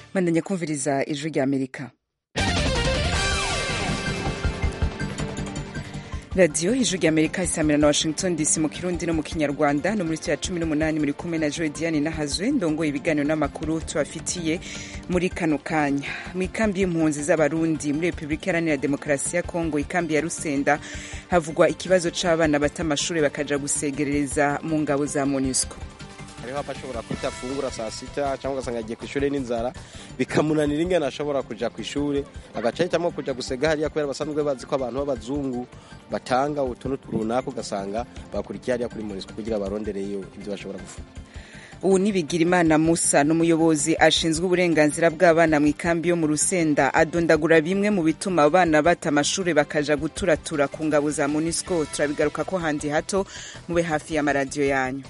bandanya kumviriza ijwi rya amerika radiyo ijwi rya amerika isamira na washington dc mu kirundi no mu kinyarwanda no muri cya cumi n'umunani muri kumwe na joe diane nahazwe ndongoye ibiganiro n'amakuru tubafitiye muri kano kanya mu ikambi y'impunzi z'abarundi muri repubulika iharanira demokarasi ya kongo ikambi ya rusenda havugwa ikibazo c'abana bata amashuri bakaja gusegerereza mu ngabo za monusco hariho abashobora kutafungura saa sita cyangwa ugasanga agiye ku ishuri n'inzara bikamunanira ingene ashobora kuja ku ishuri agaca ahitamo kuja gusega hariya kubera basanzwe bazi ko abantu b'abazungu batanga utuntu runaka ugasanga bakurikiye hariya kuri monisco kugira barondereyo ibyo bashobora gufuna ubu nibigira imana musa n'umuyobozi ashinzwe uburenganzira bw'abana mu ikambi yo mu rusenda adondagura bimwe mu bituma abana bata amashuri bakaja guturatura ku ngabo za monisco turabigaruka ko handi hato mube hafi y'amaradiyo yanyu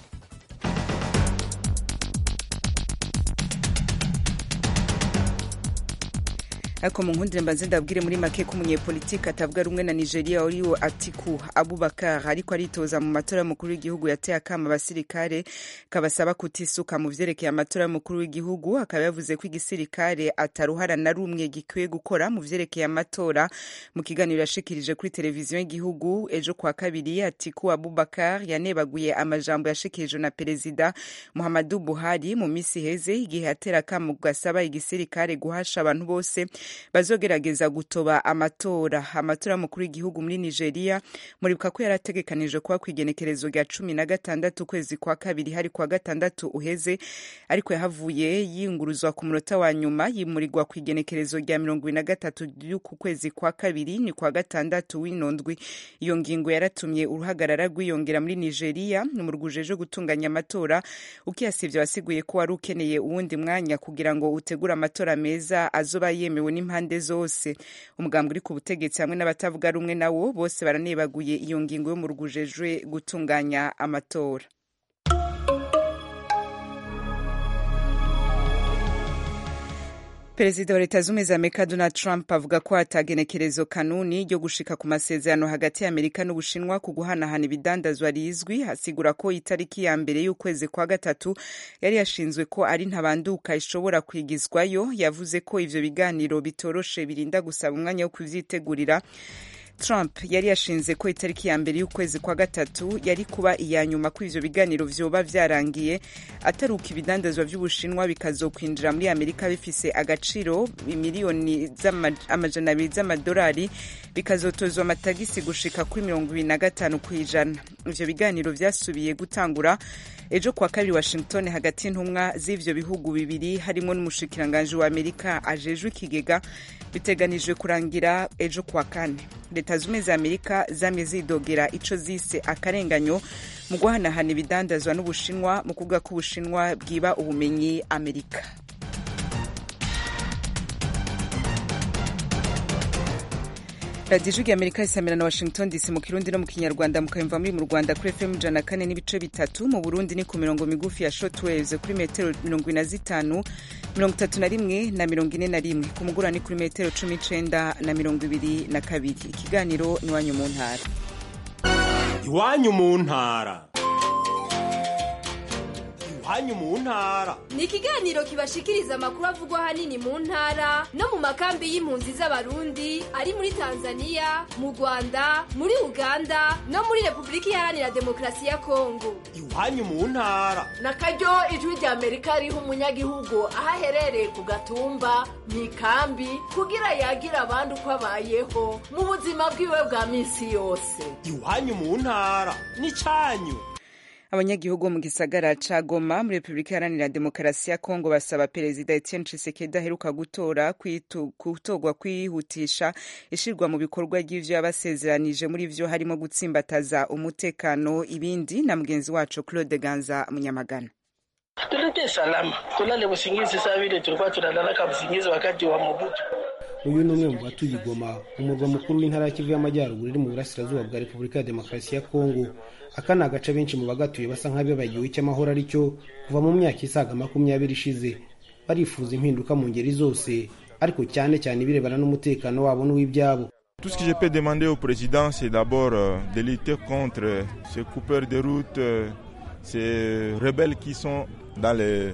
ariko mu nkundire mbanze ndabwire muri make ko umunyepolitiki atavuga rumwe na nigeria uriwo atiku abubakar ariko aritoza mu matora y'umukuru w'igihugu yateye akama abasirikare kabasaba kutisuka mu vyerekeye amatora y'umukuru w'igihugu akaba yavuze ko igisirikare ataruhara na rumwe gikwiye gukora mu vyerekeye amatora mu kiganiro yashikirije kuri televiziyo y'igihugu ejo kwa kabiri atiku abubakar yanebaguye amajambo yashikirijwe na perezida muhammadu buhari mu misi iheze igihe yatera akamo gasaba igisirikare guhasha abantu bose bazogerageza gutoba amatora amatora y'umukuru w'igihugu muri nigeria muribuka ko yari ategekanije kuba ku igenekerezo rya cumi na gatandatu ukwezi kwa kabiri hari kuwa gatandatu uheze ariko yahavuye yinguruzwa ku munota wa nyuma yimurirwa ku igenekerezo rya mirongo ibiri na gatatu ry'uku kwezi kwa kabiri ni kwa gatandatu w'inondwi iyo ngingo yaratumye uruhagarara rwiyongera muri nigeria mu rwujeje gutunganya amatora ukiyasivye wasiguye ko wari ukeneye uwundi mwanya kugira ngo utegure amatora meza azoba yemewe n'impande zose umugambi uri ku butegetsi hamwe n'abatavuga rumwe nawo bose baranebaguye iyo ngingo yo mu rwujejwe gutunganya amatora perezida wa leta z'ubumwe za amerika donald trump avuga ko atagenekerezo kanuni ryo gushika ku masezerano hagati ya amerika n'ubushinwa ku guhanahana ibidandazwa rizwi asigura ko itariki ya mbere y'ukwezi kwa gatatu yari yashinzwe ko ari ntabanduka ishobora kwigizwayo yavuze ko ivyo biganiro bitoroshe birinda gusaba umwanya wo kuvyitegurira Trump yari yashinze ko itariki ya mbere y'ukwezi kwa gatatu yari kuba iya nyuma ko ivyo biganiro vyoba vyarangiye ataruka ibidandazwa vy'ubushinwa bikazokwinjira muri amerika bifise agaciro miliyoni amajana abiri z'amadolari bikazotozwa amatagisi gushika kuri mirongo ibiri na gatanu kw'ijana ivyo biganiro vyasubiye gutangura ejo kuwa kabiri washington hagati y'intumwa z'ivyo bihugu bibiri harimo n'umushikiranganji wa amerika ajejwe ikigega biteganijwe kurangira ejo kuwa kane leta zumwe za amerika zamye zidogera ico zise akarenganyo mu guhanahana ibidandazwa n'ubushinwa mu kuvuga ko ubushinwa bwiba ubumenyi amerika radiyo ijwi amerika isamira na washington dc mu kirundi no mu kinyarwanda mukayumva muri mu rwanda kuri fm ijana kane n'ibice bitatu mu burundi ni ku mirongo migufi ya shotwaves kuri metero mirongo ine na zitanu mirongo itatu na rimwe na mirongo ine na rimwe ku mugura ni kuri metero cumi n'icenda na mirongo ibiri na kabiri ikiganiro ni iwanyu mu ntara iwanyu mu ntara iwanyu mu ntara ni ikiganiro kibashikiriza amakuru avugwa ahanini mu ntara no mu makambi y'impunzi z'abarundi ari muri tanzania mu rwanda muri uganda no muri repubulika iharanira demokarasi ya kongo iwanyu mu ntara na karyo ijwi rya amerika riha umunyagihugu aho aherereye ku gatumba mu ikambi kugira yagira abandi uko abayeho mu buzima bwiwe bwa minsi yose iwanyu mu ntara ni cyanyu abanyagihugu bo mu gisagara ca Goma muri Repubulika Iharanira Demokarasi ya Kongo basaba Perezida Etienne Tshisekedi aheruka gutora gutorwa kwihutisha ishirwa mu bikorwa ry'ivyo yabasezeranije muri vyo harimo gutsimbataza umutekano ibindi na mugenzi wacu Claude Ganza Munyamagana tulete salama tulale busingizi saa vile tulikuwa tunalalaka busingizi wakati wa Mobutu. uyu ni umwe mu batuye igoma umurwa mukuru w'intara ya kivu y'amajyaruguru iri mu burasirazuba bwa repubulika ya demokarasi ya kongo aka ni agace benshi mu bagatuye basa nk'abibagiwe icy'amahoro ari cyo kuva mu myaka isaga makumyabiri ishize barifuza impinduka mu ngeri zose ariko cyane cyane ibirebana n'umutekano wabo n'uw'ibyabo Tout ce que je peux demander au président, c'est d'abord euh, de lutter contre ces coupeurs de route, euh, ces rebelles qui sont dans les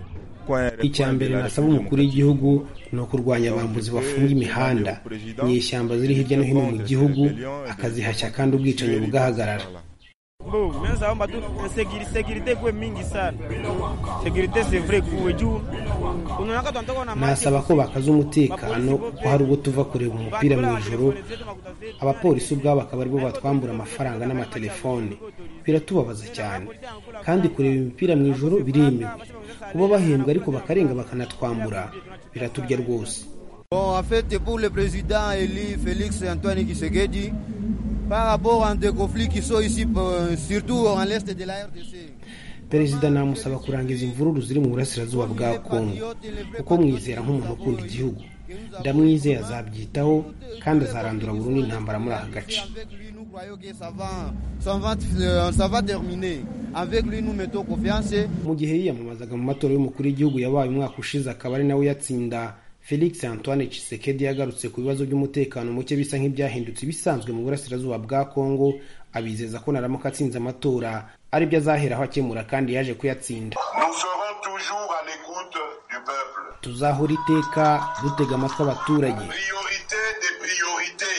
icya mbere nasaba umukuru w'igihugu ni ukurwanya abambuzi bafunga imihanda inyeshyamba ziri hirya no hino mu gihugu akazihashya kandi ubwicanyi bugahagarara Bo, mimi naomba tu security security kuwe mingi sana. Security c'est vrai kuwe juu. Unaona tunatoka na nasaba ko bakaza umutekano ko hari ubwo tuva kureba umupira mu ijoro abapolisi ubwabo akaba aribo batwambura amafaranga n'amatelefone biratubabaza cyane kandi kureba imipira mu ijoro biremewe kuba bahembwa ariko bakarenga bakanatwambura biraturya rwose Bon, en fait, pour le président élu Félix Antoine Tshisekedi, par rapport à des conflits qui sont ici, euh, surtout en l'est de la RDC. perezida namusaba kurangiza imvururu ziri mu burasirazuba bwa kongo kuko mwizera nk'umuntu ukunda igihugu ndamwizeye azabyitaho kandi azarandura burundu intambara muri aka gace Nous croyons que ça va, ça va, euh, ça va terminer. Avec lui, nous mettons confiance. mu gihe yiyamamazaga mu matora y'umukuru w'igihugu yabaye umwaka ushize akaba ari nawe uyatsinda felix antoine Tshisekedi yagarutse ku bibazo by'umutekano muke bisa nk'ibyahindutse ibisanzwe mu burasirazuba bwa kongo abizeza ko naramuka atsinze amatora aribyo azaheraho akemura kandi yaje kuyatsinda Nous serons toujours à l'écoute du peuple. tuzahora iteka dutega amatwi abaturage Priorité des priorités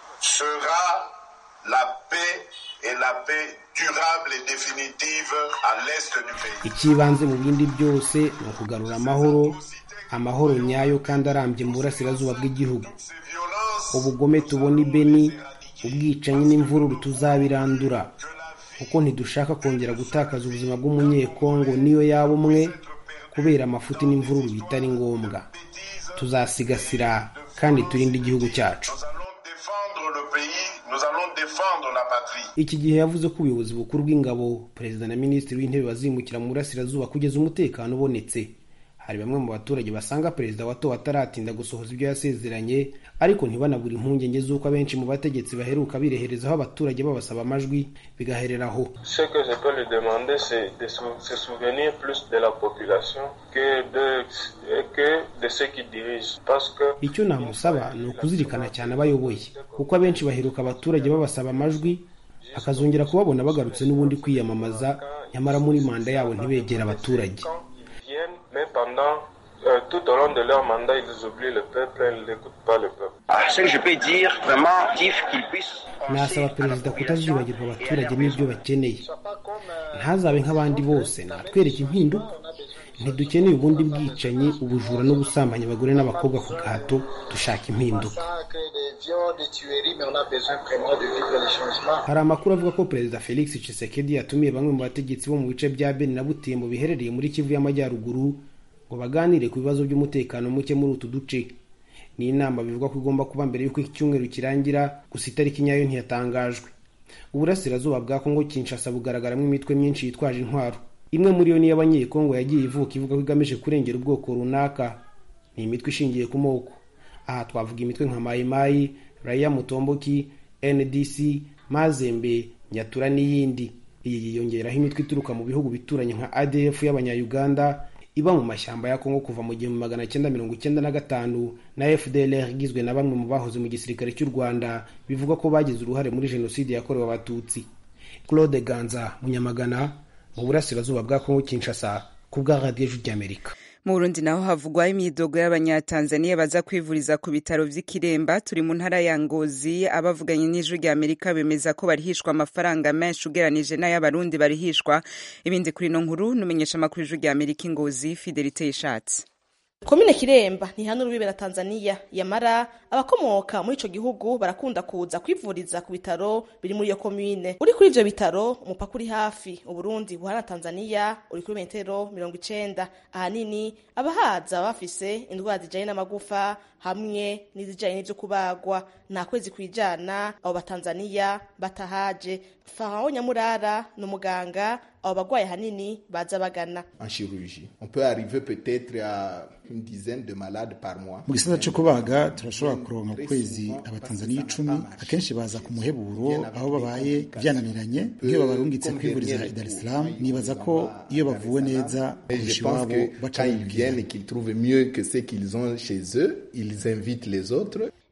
sera la paix et la paix durable et définitive à l'est du pays. icy'ibanze mu bindi byose ni ukugarura amahoro amahoro nyayo kandi arambye mu burasirazuba bw'igihugu ubugome tubona i beni ubwicanyi n'imvururu tuzabirandura kuko ntidushaka kongera gutakaza ubuzima bw'umunyekongo niyo yaba umwe kubera amafuti n'imvururu bitari ngombwa tuzasigasira kandi turinde igihugu cyacu Défendre le pays, nous allons défendre la patrie. iki gihe yavuze ko ubuyobozi bukuru bw'ingabo perezida na minisitiri w'intebe bazimukira mu burasirazuba kugeza umutekano ubonetse hari bamwe mu baturage basanga perezida watowe ataratinda gusohoza ibyo yasezeranye ariko ntibanabura impungenge z'uko abenshi mu bategetsi baheruka bireherezaho abaturage babasaba amajwi bigahereraho Ce que je peux lui demander, c'est de sou- se souvenir plus de la population que de, que de ceux qui dirigent. Parce que icyo namusaba ni ukuzirikana cyane abayoboye kuko abenshi baheruka abaturage babasaba amajwi akazongera kubabona bagarutse n'ubundi kwiyamamaza nyamara muri manda yabo ntibegere abaturage ils viennent, mais pendant euh, tout au long de leur mandat, ils oublient le peuple, ils n'écoutent pas le peuple. Ce que je peux dire, vraiment, Tif, qu'il puisse nasaba perezida kutazibagirwa abaturage n'ibyo bakeneye ntazabe nk'abandi bose natwereke impinduka ntidukeneye ubundi bwicanyi ubujura no gusambanya abagore n'abakobwa ku gahato dushaka impinduka hari amakuru avuga ko perezida felix Tshisekedi yatumiye bamwe mu bategetsi bo mu bice bya beni na butembo biherereye muri kivu y'amajyaruguru ngo baganire ku bibazo by'umutekano muke muri utu duce ni inama bivugwa ko igomba kuba mbere y'uko iki cyumweru kirangira gusa itariki nyayo ntiyatangajwe uburasirazuba bwa kongo kinshasa bugaragaramo imitwe myinshi yitwaje intwaro imwe muri yo niyo abanyekongo yagiye ivuka ivuga ko igamije kurengera ubwoko runaka ni imitwe ishingiye ku moko aha twavuga imitwe nka mayimayi raya mutomboki ndc mazembe nyatura n'iyindi iyi yiyongeraho imitwe ituruka mu bihugu bituranye nka adf y'abanyayuganda iba mu mashyamba ya kongo kuva mu gihumbi magana cyenda mirongo icyenda na gatanu na fdlr igizwe na bamwe mu bahoze mu gisirikare cy'u rwanda bivuga ko bagize uruhare muri jenoside yakorewe abatutsi claude ganza munyamagana mu burasirazuba bwa kongo kinshasa ku bwa radiyo ijwi ry'amerika mu burundi naho havugwa imyidogo y'abanyatanzaniya baza kwivuriza ku bitaro vy'ikiremba turi mu ntara ya ngozi abavuganye n'ijwi rya amerika bemeza ko barihishwa amafaranga menshi ugeranije n'ay'abarundi barihishwa ibindi kuri ino nkuru numenyesha amakuru y'ijwi rya amerika ingozi fidelite yishatse komine kiremba ntihana urubibe na tanzania yamara abakomoka muri ico gihugu barakunda kuza kwivuriza ku bitaro biri muri iyo komine uri kuri ivyo bitaro umupaka uri hafi uburundi buhana na tanzania uri kuri metero mirongo icenda ahanini abahaza baba bafise indwara zijanye n'amagufa hamwe n'izijanye n'ivyo kubagwa nta kwezi kwijana abo batanzaniya batahaje farawo nyamurara ni umuganga abo bagwayi hanini baza bagana en chirurgie. On peut arriver peut-être à une dizaine de malades par mois. mu gisata cyo kubaga turashobora kuronka ku kwezi abatanzaniya icumi akenshi baza ku muheburo aho babaye byananiranye nk'iyo babarungitse kwivuriza i dar es salaam nibaza ko iyo bavuwe neza Et kurusha je pense iwabo que baca quand ils biyumvira viennent et qu'ils trouvent mieux que ce qu'ils ont chez eux, ils invitent les autres.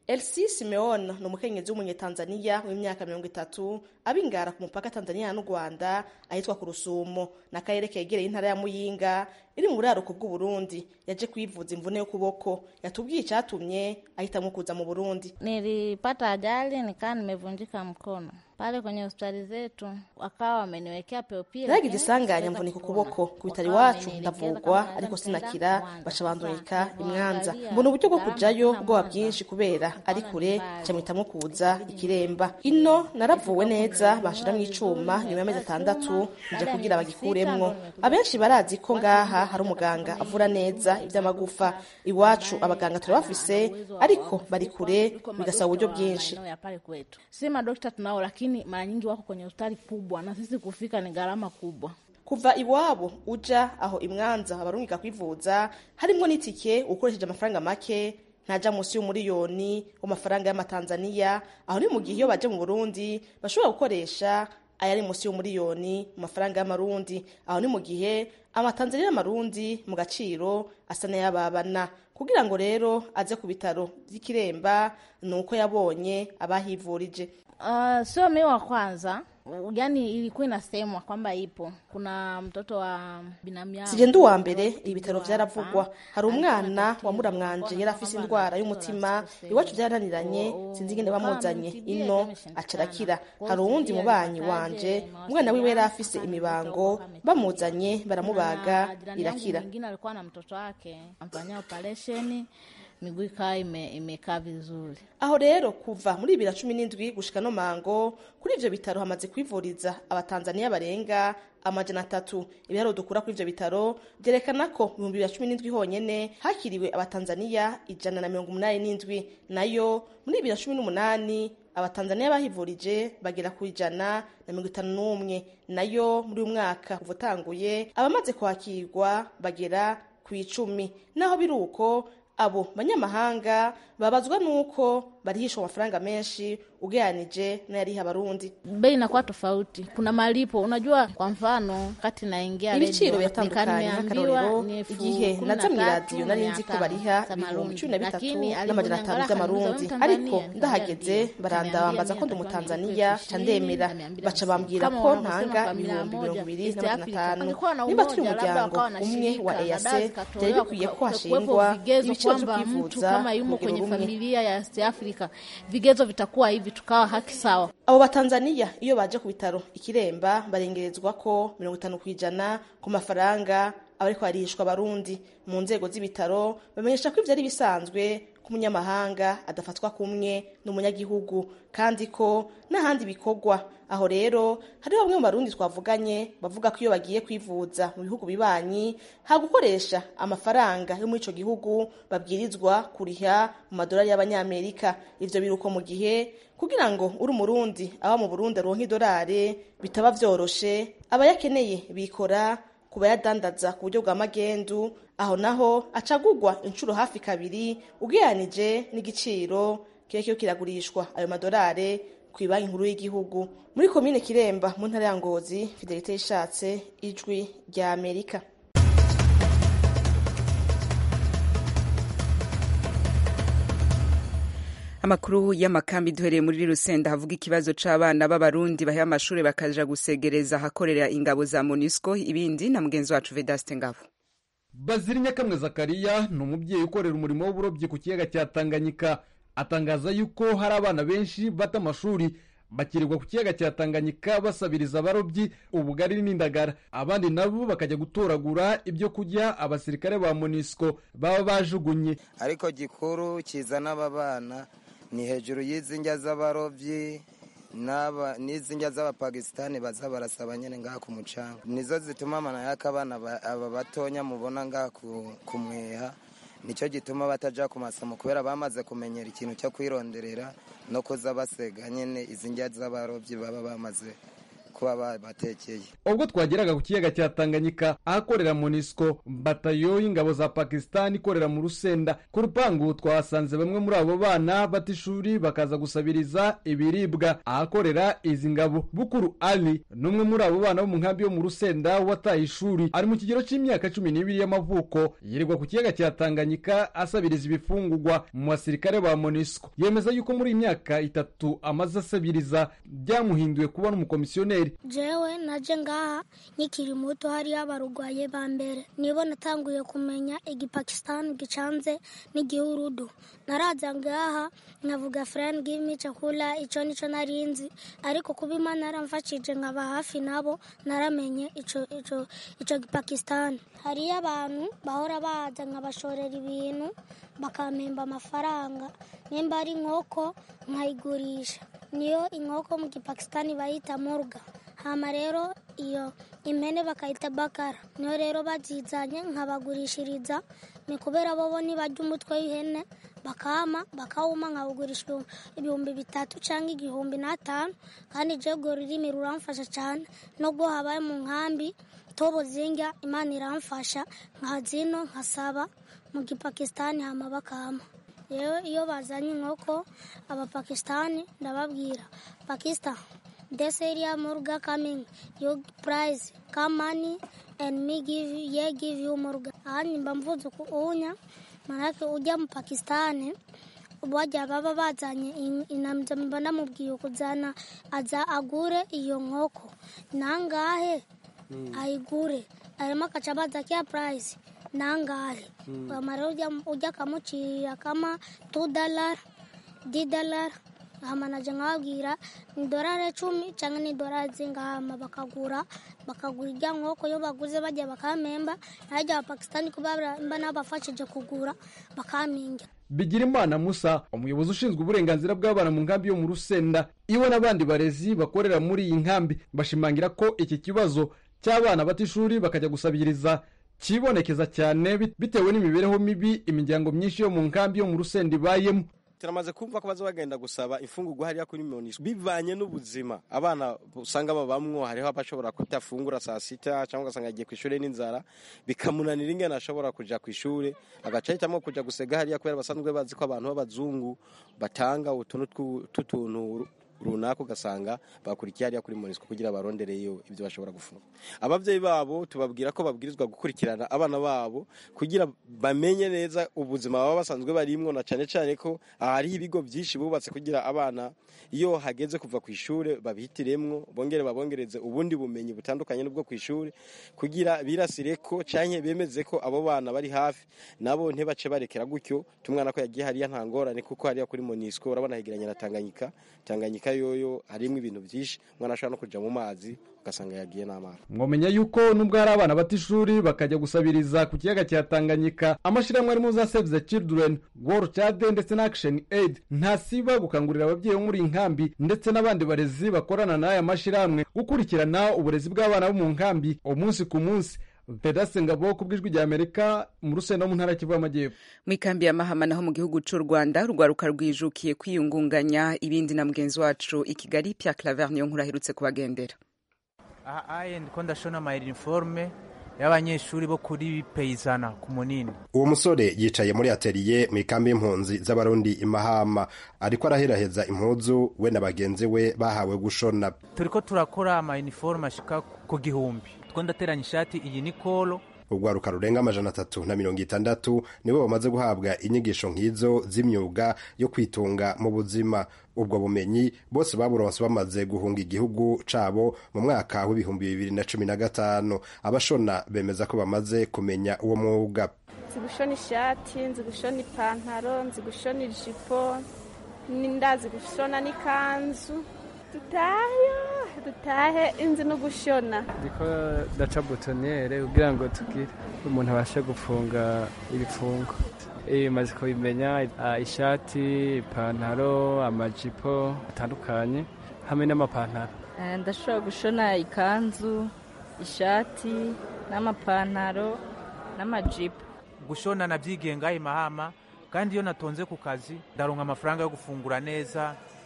elsi simeon ni umukenyezi w'umunyetanzaniya w'imyaka mirongo itatu abingara ku mupaka tanzania n'u rwanda ahitwa ku rusumo n'akarere kegereye intara ya muyinga iri mu buraruko bw'uburundi yaje kwivuza imvune y'ukuboko yatubwiye icyatumye ahitamo kuza mu burundi nilipata ajali nikaa nimevunjika mkono pale kwenye hospitali zetu wakawa wameniwekea peopira naragize isanganya mvunika ukuboko ku bitaro iwacu ndavugwa ariko sinakira baca bandunika imwanza mbona uburyo bwo kujayo bwoba bwinshi kubera ari kure camwitamo kuza ikiremba ino naravuwe neza banshiramo icuma nyuma y'amezi atandatu nje kugira bagikuremwo abenshi barazi ko ngaha hari umuganga avura neza ivy'amagufa iwacu abaganga turabafise ariko bari kure bigasaba uburyo bwinshi ya pale kwetu si madokta tunao lakini mara nyingi wako kwenye hospitali kubwa na sisi kufika ni gharama kubwa kuva iwabo uja aho imwanza abarungika kwivuza harimwo n'itike ukoresheje amafaranga make ntaja munsi y'umuriyoni w'amafaranga y'amatanzaniya aho ni mu gihe iyo baje mu burundi bashobora gukoresha ayari munsi y'umuriyoni mu mafaranga y'amarundi aho ni mu gihe amatanzaniya y'amarundi mu gaciro asa n'ayababana kugira ngo rero aze ku bitaro vy'ikiremba ni uko yabonye abahivurije Uh, sio mimi wa kwanza yani ilikuwa inasemwa kwamba ipo kuna mtoto wa binamu yangu sije ndi uwa mbere ibitaro vyaravugwa hari umwana wa muramwanje yari afise indwara y'umutima iwacu vyarananiranye sinzi ingene bamuzanye ino acarakira hari uwundi mubanyi wanje umwana wiwe yari afise imibango bamuzanye baramubaga irakira mwingine alikuwa na mtoto wake amfanyia operesheni miguu ikawa ime, imekaa vizuri aho rero kuva muri bibiri na cumi n'indwi gushika no mango kuri ivyo bitaro hamaze kwivuriza abatanzaniya barenga amajana atatu ibiharuro dukura kuri ivyo bitaro vyerekana ko mu bihumbi bibiri na cumi n'indwi honyene hakiriwe abatanzaniya ijana na mirongo umunani n'indwi nayo muri bibiri na cumi n'umunani abatanzaniya bahivurije bagera ku ijana na mirongo itanu n'umwe nayo muri uyu mwaka kuva utanguye abamaze kwakirwa bagera ku icumi naho biri uko abo banyamahanga babazwa nuko barihishwa amafaranga menshi ugereranije n'ayariha abarundi bei inakuwa tofauti kuna malipo unajua kwa mfano kati naingia ibiciro biratandukanye nk'akarorero igihe naza mu iradiyo nari nzi ko bariha ibihumbi cumi na bitatu n'amajana atanu vy'amarundi ariko ndahageze barandabambaza ko ndi umutanzaniya ca ndemera baca bambwira ko ntanga ibihumbi mirongo ibiri n'amajana atanu niba turi umuryango umwe wa ease vyari bikwiye ko hashingwa ibiciro vyo kwivuza kama yumo kwenye familia ya East Africa vigezo vitakuwa hivi tukawa haki sawa abo batanzaniya iyo baje ku bitaro ikiremba barengerezwa ko mirongo itanu ku ijana ku mafaranga abariko barihishwa abarundi mu nzego z'ibitaro bamenyesha ko ivyo ari bisanzwe ko umunyamahanga adafatwa kumwe n'umunyagihugu kandi ko n'ahandi bikorwa aho rero hariho bamwe mu barundi twavuganye bavuga ko iyo bagiye kwivuza mu bihugu bibanyi ha gukoresha amafaranga yo muri ico gihugu babwirizwa kuriha mu madolari y'abanyamerika ivyo biruko mu gihe kugira ngo uri umurundi aba mu burundi aronka idolari bitaba vyoroshe abayakeneye bikora ku bayadandaza ku buryo bwa magendu aho naho acagugwa inshuro hafi kabiri ugereranije n'igiciro kiba kiyo kiragurishwa ayo madolari ku ibanki nkuru y'igihugu muri komine kiremba mu ntara ya ngozi fidelite yishatse ijwi rya amerika amakuru y'amakambi duhereye muri rusenda havuga ikibazo c'abana b'abarundi bahe amashuri bakaja gusegereza ahakorera ingabo za monusco ibindi na mugenzi wacu vedaste ngabo bazira nyakamwe zakariya ni umubyeyi ukorera umurimo w'uburobyi ku kiyaga cya tanganyika atangaza yuko hari abana benshi bata amashuri bakirirwa ku kiyaga cya tanganyika basabiriza abarobyi ubugari n'indagara abandi nabo bakajya gutoragura ibyo kurya abasirikare ba monisco baba bajugunye ariko gikuru kizana aba bana ni hejuru y'izi njya z'abarobyi n'izi njya z'abapakisitani baza barasaba nyine ngaha ku mucanga nizo zituma amana y'akabana aba batonya mubona ngaha ku mweha nicyo gituma batajya ku masomo kubera bamaze kumenyera ikintu cyo kwironderera no kuza basega nyine izi njya z'abarobyi baba bamaze kuba babatekeye ubwo twageraga ku kiyaga cya tanganyika ahakorera monisco batayo y'ingabo za pakisitani ikorera mu rusenda ku rupangu twahasanze bamwe muri abo bana bata ishuri bakaza gusabiriza ibiribwa ahakorera izi ngabo bukuru ali n'umwe muri abo bana bo mu nkambi yo mu rusenda wataye ishuri ari mu kigero cy'imyaka cumi n'ibiri y'amavuko yirirwa ku kiyaga cya tanganyika asabiriza ibifungugwa mu basirikare ba monisco yemeza yuko muri iyi myaka itatu amaze asabiriza byamuhinduye kuba n'umukomisiyoneri jewe naje ngaha nkikiri muto hariyo abarugwaye ba mbere nibo natanguye kumenya igipakistan gicanze n'igihurudu naraza ngaha nkavuga friend give me chakula ico nico narinzi ariko kuba imana yaramfashije nkaba hafi nabo naramenye ico ico ico gipakistan hariyo abantu bahora baza nkabashorera ibintu bakampemba amafaranga nimba ari inkoko nkayigurisha niyo inkoko mu gipakisitani bayita murga hama rero iyo impene bakayita bakara niyo rero bazizanye nkabagurishiriza ni kubera bobo nibarya umutwe w'ihene bakama bakawuma nkawugurisha ibihumbi bitatu cyangwa igihumbi n'atanu kandi jego rurimi ruramfasha cyane nubwo habaye mu nkambi tobo zinga imana iramfasha nkazino nkasaba mu gipakisitani hama bakama rero iyo bazanye inkoko abapakisitani ndababwira pakistan this area murga coming you price come money and me give you, yeah give you murga ahandi mba mvuze unya manake ujya mu pakisitani bajya baba bazanye inamza mba namubwiye kuzana aza agure iyo nkoko nangahe ayigure arimo akaca baza kya price nangahe amara ujya akamucirira kama tu dalara di dalara hama naje nkababwira ni dorari icumi cyangwa ni dorari zingahama bakagura bakagura irya nkoko iyo baguze bajya bakamemba najya abapakisitani kuba mba nabafashije kugura bakaminga bigirimana musa umuyobozi ushinzwe uburenganzira bw'abana mu nkambi yo mu rusenda iwe n'abandi barezi bakorera muri iyi nkambi bashimangira ko iki kibazo cy'abana bata ishuri bakajya gusabiriza kibonekeza cyane bitewe n'imibereho mibi imiryango myinshi yo mu nkambi yo mu rusenda ibayemo turamaze kumva ko baza bagenda gusaba imfungurwa hariya kuri monisco bivanye n'ubuzima abana usanga babamwo hariho abashobora kutafungura saa sita cyangwa ugasanga agiye ku ishuri n'inzara bikamunanira ingene ashobora kuja ku ishuri agaca ahitamo kuja gusega hariya kubera basanzwe bazi ko abantu b'abazungu batanga utuntu tw'utuntu runaka ugasanga bakurikiye hariya kuri monisco kugira barondereyo ibyo bashobora gufunga ababyeyi babo tubabwira ko babwirizwa gukurikirana abana babo kugira bamenye neza ubuzima baba basanzwe barimwo na cyane cyane ko hariho ibigo byinshi bubatse kugira abana iyo hageze kuva ku ishuri babihitiremwo bongere babongereze ubundi bumenyi butandukanye n'ubwo ku ishuri kugira birasire ko cyangwa bemeze ko abo bana bari hafi nabo ntibace barekera gutyo tumwana ko yagiye hariya nta ngorane kuko hariya kuri monisco urabona hegeranye na tanganyika tanganyika yoyo harimo ibintu byinshi umwana ashobora no kujya mu mazi ugasanga yagiye n'amazi mwamenya yuko nubwo hari abana bata ishuri bakajya gusabiriza ku kiyaga cya tanganyika amashyirahamwe arimo za save the children world child ndetse na action aid ntasiba gukangurira ababyeyi bo muri iyi nkambi ndetse n'abandi barezi bakorana n'aya mashyirahamwe gukurikirana uburezi bw'abana bo mu nkambi umunsi ku munsi pedase ngabo ku bw'ijwi rya amerika mu rusenda mu ntara kivu y'amajyepfo mu ikambi ya mahama naho mu gihugu cy'u rwanda rwaruka rwijukiye kwiyungunganya ibindi na mugenzi wacu i kigali pia claver niyo nkuru aherutse kubagendera aha aye ndiko ndashona amayiniforume y'abanyeshuri bo kuri peyizana ku munini uwo musore yicaye muri ateliye mu ikambi y'impunzi z'abarundi imahama ariko araheraheza impuzu we na bagenzi we bahawe gushona turiko turakora amayiniforume ashika ku gihumbi two ndateranya ishati iyi ni kolo urwaruka rurenga amajana atatu na mirongo itandatu nibo bamaze guhabwa inyigisho nk'izo z'imyuga yo kwitunga mu buzima ubwo bumenyi bose baburonse bamaze guhunga igihugu cabo mu mwaka w'ibihumbi bibiri na cumi na gatanu abashona bemeza ko bamaze kumenya uwo mwuga nzi gushona ishati nzi gushona ipantaro nzi gushona ijipo ndazi gushona n'ikanzu dutayo dutahe inzi no gushona ndiko ndaca butonere kugira ngo tugire umuntu abashe gufunga ibifungo maze kubimenya ishati ipantaro amajipo atandukanye hamwe n'amapantaro ndashobora gushona ikanzu ishati n'amapantaro n'amajipo gushona nabyigiye ngaho imahama kandi iyo natonze ku kazi ndaronka amafaranga yo gufungura neza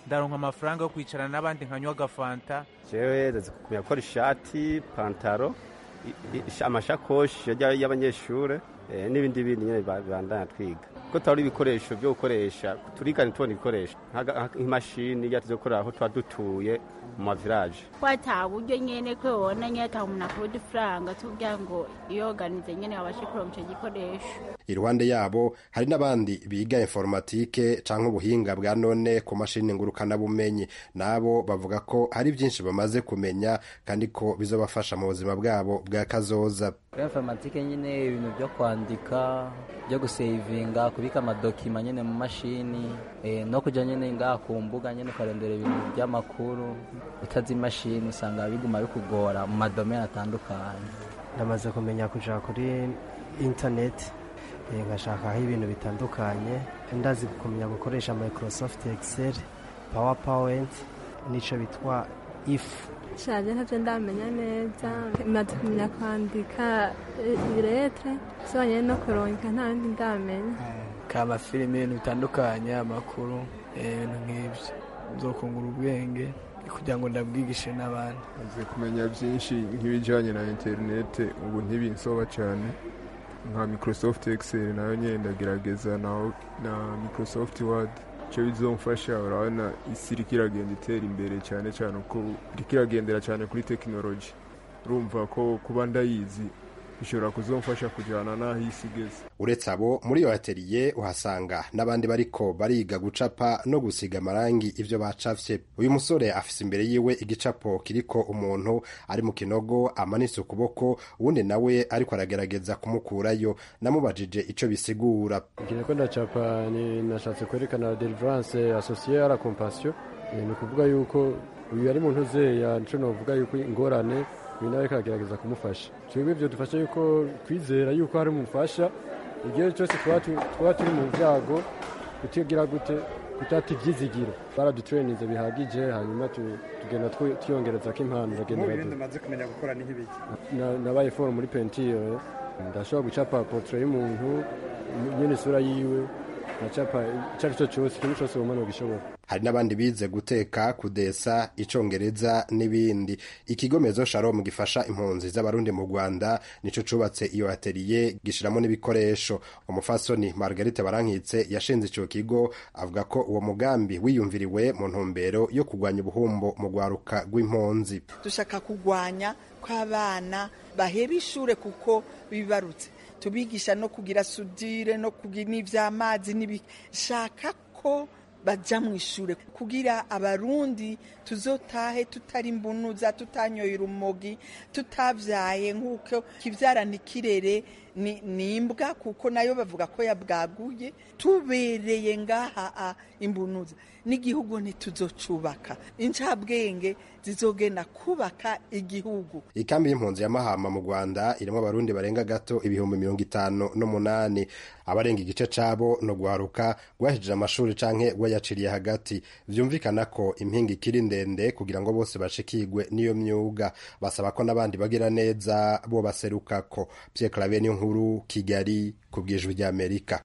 ndaronka amafaranga yo kwicarana n'abandi nkanywa agafanta jewe ndazi kumenya gukora ishati pantaro i- i- amashakoshi y'abanyeshure y'abanyeshure eh, n'ibindi bindi nyine bandanya twiga ko tabura ibikoresho byo gukoresha turiga ntitubona ibikoresho Nk'aga- nk'imashini iyo tuzo gukorera aho tuba dutuye mu mavilaje ko ata buryo nyene ko yobona nyene ata umuntu akura udufaranga tukugira ngo iyoganize nyene babashe kuronka ico gikoresho iruhande yabo hari n'abandi biga informatike canke ubuhinga bwa none ku mashini ngurukanabumenyi nabo bavuga ko hari byinshi bamaze kumenya kandi ko bizobafasha mu buzima bwabo bwa kazoza kuri informatike nyine ibintu byo kwandika byo gusevinga kubika amadokima nyine mu mashini eh, no kujya nyine ngaha ku mbuga nyine ukarondera ibintu by'amakuru utazi imashini usanga biguma bikugora mu madomeni atandukanye ndamaze kumenya kuja kuri internet eh, ngashakaho ibintu bitandukanye ndazi kumenya gukoresha microsoft excel powerpoint n'ico bitwa if shaje ntavyo ndamenya neza maze kumenya kwandika iretre sobanye no kuronka nta bindi ndamenya kamafilime ibintu bitandukanye amakuru eh, ibintu nk'ibyo nzokungura ubwenge kugira ngo ndabwigishe n'abandi maze kumenya byinshi nk'ibijyanye na interinete ubu ntibinsoba cyane nka microsoft excel nayo nyine ndagerageza naho na microsoft word icyo bizomfasha urabona isi iriko iragenda itera imbere cyane cyane uko iriko iragendera cyane kuri tekinoloji urumva ko kuba ndayizi bishobora kuzomfasha kujyana n'aho isi igeze uretse abo muri iyo ateliye uhasanga n'abandi bariko bariga gucapa no gusiga amarangi ivyo bacafye uyu musore afise imbere yiwe igicapo kiriko umuntu ari mu kinogo amanitse ukuboko uwundi nawe ariko aragerageza kumukurayo namubajije ico bisigura igihe ko ndacapa ni nashatse kwerekana deliverance associée à la compassion Eh, ni ukuvuga yuko uyu ari muntu uzeya nico novuga yuko ingorane uyu nawe ariko aragerageza kumufasha twebwe ivyo dufasha yuko kwizera yuko hari umufasha igihe cyose twaba tu- twaba turi mu byago kutigira gute kutata ivyizigiro baradutrenize bihagije hanyuma tu- tugenda twi- twiyongerezako impano bagenda ibindi badu- umaze kumenya gukora ni nk'ibiki Na- nabaye foro muri pentire ndashobora gucapa portrait y'umuntu nyene isura yiwe ndacapa icyo ari cyo cyose ikintu cyose wumva nogishobora hari n'abandi bize guteka kudesa icongereza n'ibindi ikigomezo shalom gifasha impunzi z'abarundi mu rwanda nico cubatse iyo ateliye gishiramo n'ibikoresho umufasoni margarite barankitse yashinze ico kigo avuga ko uwo mugambi wiyumviriwe mu ntumbero yo kurwanya ubuhumbo mu rwaruka rw'impunzi dushaka kurwanya kw'abana baheba ishure kuko bibarutse tubigisha no kugira sudire no kugira n'ivy'amazi n'ibishaka ko baja mu ishure kugira abarundi tuzotahe tutari imbunuza tutanyoye urumogi tutavyaye nk'uko kivyarana ikirere ni ni imbwa kuko nayo bavuga ko yabwaguye tubereye ngaha a imbunuza n'igihugu ntituzocubaka incabwenge zizogenda kubaka igihugu ikambi y'impunzi ya mahama mu rwanda irimo abarundi barenga gato ibihumbi mirongo itanu n'umunani abarenga igice cabo no guharuka rwahejeje amashuri canke rwayaciriye hagati vyumvikana ko impinga ikiri ndende kugira ngo bose bashikirwe n'iyo myuga basaba ko n'abandi bagira neza bo baserukako Pierre Claver niyo nkuru kigali ku bwijwi ry'amerika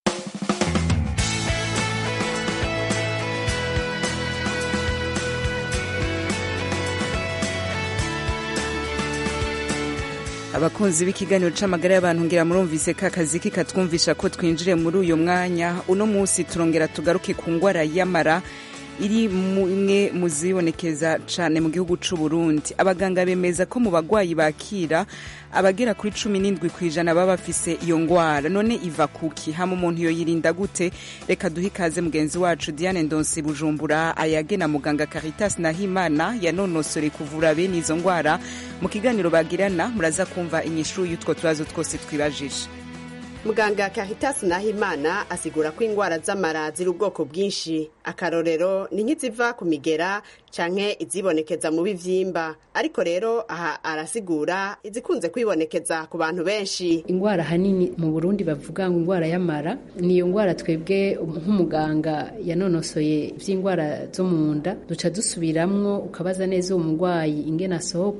abakunzi b'ikiganiro c'amagara y'abantu ngira murumvise ka kazi kikatwumvisha ko twinjire muri uyu mwanya uno munsi turongera tugaruke ku ngwara y'amara iri mu imwe mu zibonekeza cane mu gihugu c'u Burundi abaganga bemeza ko mu bagwayi bakira abagera kuri cumi n'indwi ku ijana baba bafise iyo ngwara none iva kuki hama umuntu yoyirinda gute reka duhe ikaze mugenzi wacu Diane Ndonse Bujumbura ayage na muganga Caritas Nahimana yanonosore kuvura bene izo ngwara mu kiganiro bagirana muraza kumva inyishu y'utwo tubazo twose twibajije muganga Caritas Nahimana asigura ko ingwara z'amara ziri ubwoko bwinshi akarorero ni nk'iziva ku migera canke izibonekeza mu bivyimba ariko rero aha arasigura izikunze kwibonekeza ku bantu benshi ingwara hanini mu Burundi bavuga ngo ingwara y'amara niyo ngwara twebwe nk'umuganga yanonosoye ivy'ingwara zo mu nda duca dusubiramwo ukabaza neza uwo mugwayi ingene asohoka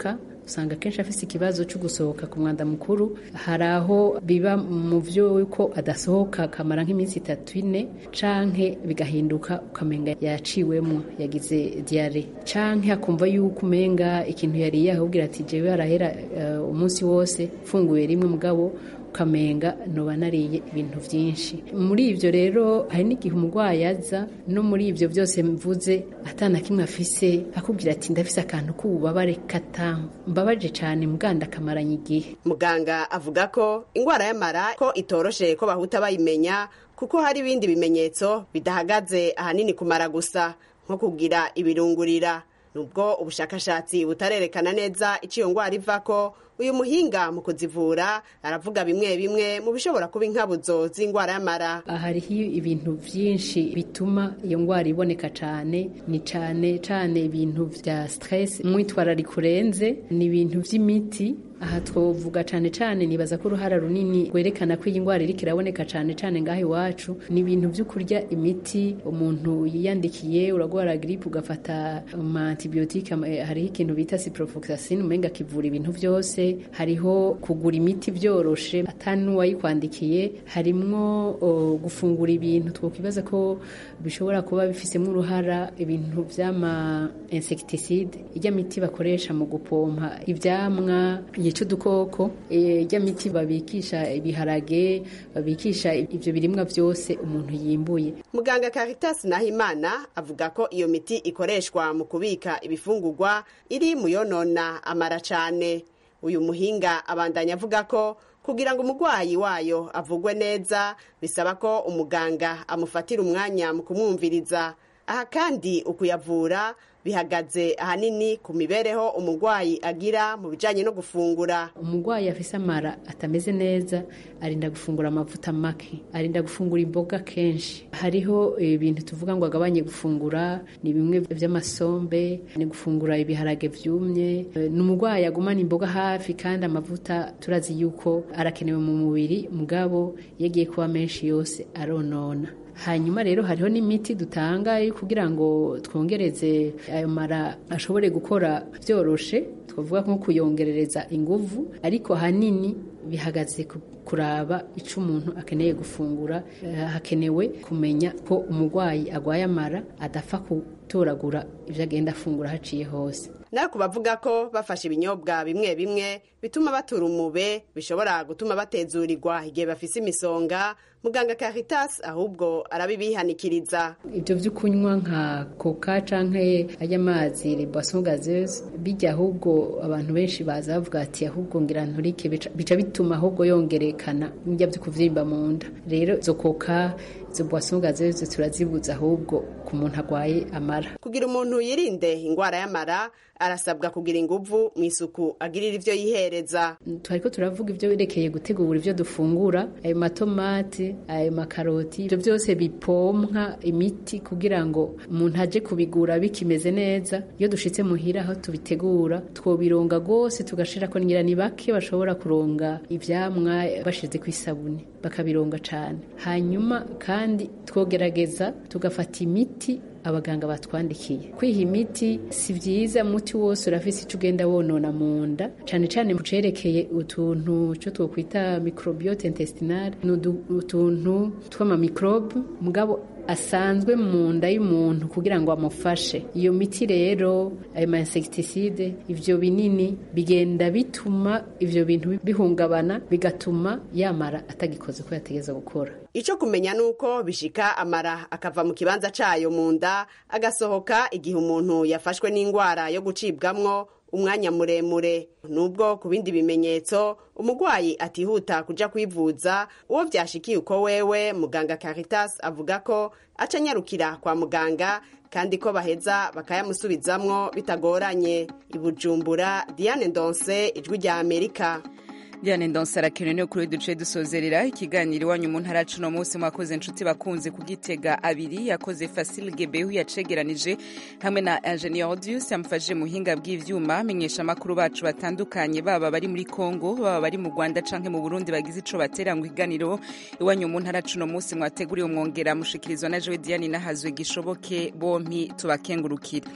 usanga kenshi afise ikibazo cyo gusohoka ku mwanda mukuru hari aho biba mu vyo yuko adasohoka akamara nk'iminsi itatu ine canke bigahinduka ukamenga yaciwemwo yagize diare canke akumva yuko umenga ikintu yariye ahubwira ati jewe harahera uh, umunsi wose funguye rimwe mugabo ukamenga noba nariye ibintu byinshi muri ibyo rero hari n'igihe umurwayi aza no muri ibyo byose mvuze atana kimwe afise akubwira ati ndafise akantu k'ububabare katamu mbabaje cyane muganda akamaranye igihe muganga avuga ko indwara y'amara ko itoroshe ko bahuta bayimenya kuko hari ibindi bimenyetso bidahagaze ahanini kumara gusa nko kugira ibirungurira nubwo ubushakashatsi butarerekana neza icyo iyo ndwara ivako uyu muhinga mu kuzivura aravuga bimwe bimwe mu bishobora kuba inkabuzo z'indwara y'amara hariho ibintu byinshi bituma iyo ndwara iboneka cyane ni cyane cyane ibintu bya stress umwitwarariko urenze ni ibintu by'imiti aha twovuga cyane cyane nibaza ko uruhara runini rwerekana ko iyi ndwara iriko iraboneka cyane cyane ngaho iwacu ni ibintu byo kurya imiti umuntu yiyandikiye uragwara gripe ugafata ama antibiotique hariho ikintu bita ciprofloxacin umenga kivura ibintu byose hariho kugura imiti byoroshe atani n'uwayikwandikiye harimwo uh, gufungura ibintu twokwibaza ko bishobora kuba bifisemo uruhara ibintu vy'ama insecticide ijya miti bakoresha mu gupompa ivyamwa yica udukoko ijya miti babikisha ibiharage babikisha ivyo birimwa vyose umuntu yimbuye muganga Caritas Nahimana avuga ko iyo miti ikoreshwa mu kubika ibifungurwa iri mu yonona amara cane uyu muhinga abandanya avuga ko kugira ngo umurwayi wayo avugwe neza bisaba ko umuganga amufatira umwanya mu kumwumviriza aha kandi ukuyavura bihagaze ahanini ku mibereho umurwayi agira mu bijyanye no gufungura umurwayi afise amara atameze neza arinda gufungura amavuta make arinda gufungura imboga kenshi hariho ibintu tuvuga ngo agabanye gufungura ni bimwe by'amasombe ni gufungura ibiharage byumye ni umurwayi agumana imboga hafi kandi amavuta turazi yuko arakenewe mu mubiri mugabo iyo agiye kuba menshi yose aronona hanyuma rero hariho n'imiti dutanga kugira ngo twongereze ayo mara ashobore gukora byoroshe twavuga nko kuyongerereza inguvu ariko hanini bihagaze kuraba icyo umuntu akeneye gufungura hakenewe kumenya ko umurwayi agwaye amara adapfa gutoragura ibyo agenda afungura haciye hose nawe ku bavuga ko bafashe ibinyobwa bimwe bimwe bituma batura umube bishobora gutuma batezurirwa igihe bafise imisonga muganga Caritas ahubwo arabibihanikiriza ibyo byo kunywa nka coca canke aya mazi les boissons gazeuses bijya ahubwo abantu benshi baza bavuga ati ahubwo ngira nturike bica bituma ahubwo yongerekana njya byo kuvyimba mu nda rero izo coca izo boissons gazeuses turazibuza ahubwo ku muntu agwaye amara kugira umuntu yirinde indwara y'amara arasabwa kugira inguvu mu isuku agirira ivyo yihereza twariko turavuga ivyo werekeye gutegura ivyo dufungura ayo matomati ayo makaroti ivyo byose bipompwa imiti kugira ngo umuntu aje kubigura bikimeze neza iyo dushitse muhira aho tubitegura twobironga rwose tugashirako ngira ni bake bashobora kuronga ivyamwa bashize ku isabune bakabironga cane hanyuma kandi twogerageza tugafata imiti abaganga batwandikiye kwiha imiti si byiza umuti wose urafise icyo ugenda wonona mu nda cyane cyane mu cerekeye utuntu cyo twokwita microbiote intestinale ni utuntu tw'amamikrobe mugabo asanzwe mu nda y'umuntu kugira ngo amufashe iyo miti rero ayo ma insecticide ivyo binini bigenda bituma ivyo bintu bihungabana bigatuma yamara atagikoze ko yategeza gukora icyo kumenya ni uko bishika amara akava mu kibanza cayo mu nda agasohoka igihe umuntu yafashwe n'indwara yo gucibwamwo umwanya muremure nubwo ku bindi bimenyetso umurwayi atihuta kuja kwivuza uwo vyashikiye uko wewe muganga Caritas avuga ko aca anyarukira kwa muganga kandi ko baheza bakayamusubizamwo bitagoranye ibujumbura Diane Ndonse ijwi rya Amerika Diane Ndonse arakenewe niyo kuri duce dusozerera ikiganiro iwanyu mu ntara cuno munsi mwakoze inshuti bakunze kugitega abiri yakoze Facile Gebehu yacegeranije hamwe na Engineer Audius yamfashije muhinga bw'ivyuma amenyesha makuru bacu batandukanye baba bari muri Kongo baba bari mu Rwanda canke mu Burundi bagize ico batera ngo iganiro iwanyu mu ntara cuno munsi mwateguriye umwongera mushikirizwa na Joe Diane nahazwe gishoboke bompi tubakengurukira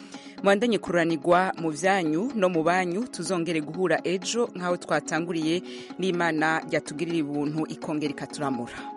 mwandanye kuranirwa mu vyanyu no mu banyu tuzongere guhura ejo nk'aho twatanguriye n'imana yatugirira ubuntu ikongera ikaturamura